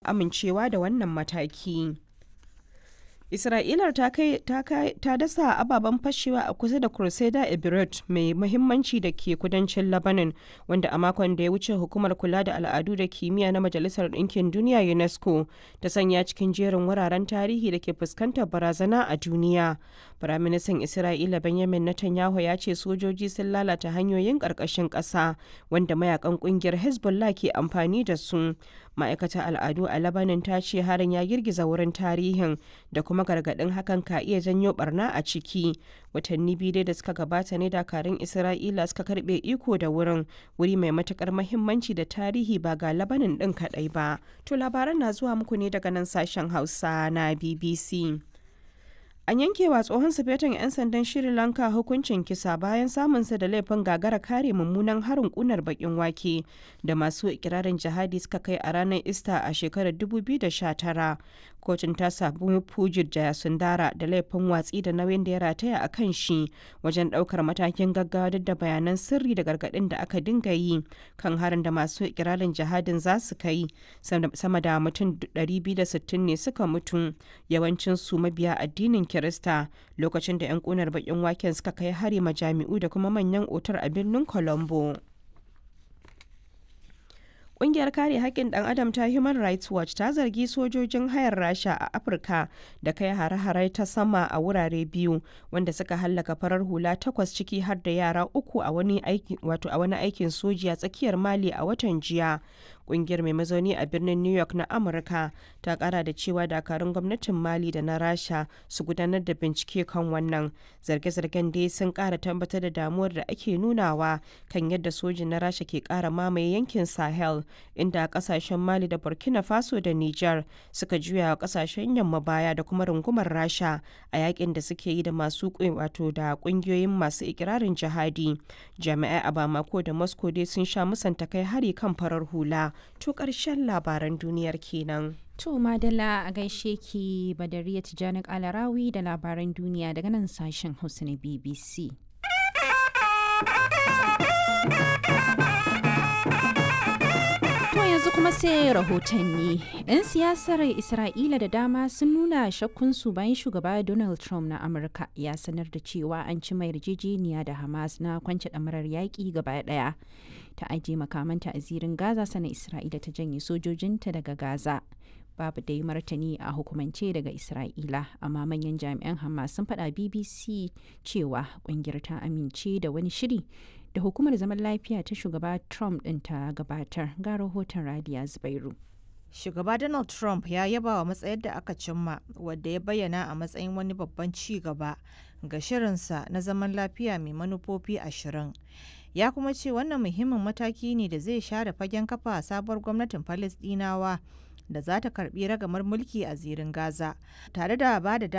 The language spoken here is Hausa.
amincewa da wannan mataki. Isra'ilar ta kai ta dasa ababen fashewa a kusa da Crusader Emirate mai muhimmanci da ke kudancin Lebanon wanda a makon da ya wuce hukumar kula da al'adu da kimiyya na Majalisar Ɗinkin Duniya UNESCO ta sanya cikin jerin wuraren tarihi da ke fuskantar barazana a duniya. Firaministan Isra'ila Benjamin Netanyahu ya ce sojoji sun lalata hanyoyin ƙarƙashin ƙasa wanda mayakan ƙungiyar Hezbollah ke amfani da su. Ma'aikatar al'adu a Lebanon ta ce harin ya girgiza wurin tarihin da kuma gargaɗin hakan ka iya janyo barna a ciki. Watanni biyu dai da suka gabata ne dakarun Isra'ila suka karɓe iko da wurin wuri mai matukar mahimmanci da tarihi ba ga Lebanon ɗin kaɗai ba. To labaran na zuwa muku ne daga nan sashen Hausa na BBC. An yankewa tsohon sufetan 'yan sandan Sri Lanka hukuncin kisa bayan samunsa da laifin gagara kare mummunan harin kunar bakin wake da masu ikirarin jihadi suka kai a ranar Ista a shekarar 2019. Kotun ta sabu Pujit Jayasundara da laifin watsi da nauyin da ya rataya a kan shi wajen daukar matakin gaggawa duk da bayanan sirri da gargadin da aka dinga yi kan harin da masu ikirarin jihadin za su kai sama da mutum 260 ne suka mutu yawancin su mabiya addinin Kirista lokacin da 'yan kunar bakin waken suka kai hari majami'u da kuma manyan otar a birnin Colombo. Ƙungiyar kare haƙƙin ɗan adam ta Human Rights Watch ta zargi sojojin hayar Rasha a Afirka da kai hare-hare ta sama a wurare biyu wanda suka hallaka farar hula takwas ciki har da yara uku a wani aikin soji a tsakiyar Mali a watan jiya. Ƙungiyar mai mazauni a birnin New York na Amurka ta ƙara da cewa dakarun gwamnatin Mali da na Rasha su gudanar da bincike kan wannan. Zarge-zargen dai sun ƙara tabbatar da damuwar da ake nunawa kan yadda sojin na Rasha ke ƙara mamaye yankin Sahel. inda kasashen mali da burkina faso da niger suka juya wa kasashen yamma baya da kuma rungumar rasha a yakin da suke yi da masu wato da kungiyoyin masu ikirarin jihadi jami'ai a bamako da moscow dai sun sha musanta kai hari kan farar hula to karshen labaran duniyar kenan To Madala a gaishe ki Badariya Tijjani Alarawi da labaran duniya daga nan sashen Hausa na BBC. yanzu kuma sai rahotanni. 'Yan siyasar Isra'ila da dama sun nuna shakkunsu bayan shugaba Donald Trump na Amurka ya sanar da cewa an ci mai yarjejeniya da Hamas na kwance ɗamarar yaƙi gaba ɗaya. Ta ajiye makamanta a zirin Gaza sana Isra'ila ta janye sojojinta daga Gaza. Babu dai martani a hukumance daga Isra'ila, amma manyan jami'an Hamas sun faɗa BBC cewa ƙungiyar ta amince da wani shiri da hukumar zaman lafiya ta shugaba Trump ɗin ta gabatar ga rahoton Radiya Zubairu. Shugaba Donald Trump ya yaba wa matsayar da aka cimma wadda ya bayyana a matsayin wani babban ci gaba ga shirinsa na zaman lafiya mai manufofi ashirin. Ya kuma ce wannan muhimmin mataki ne da zai share fagen kafa sabuwar gwamnatin Falasɗinawa da za ta karbi ragamar mulki a zirin Gaza tare da ba da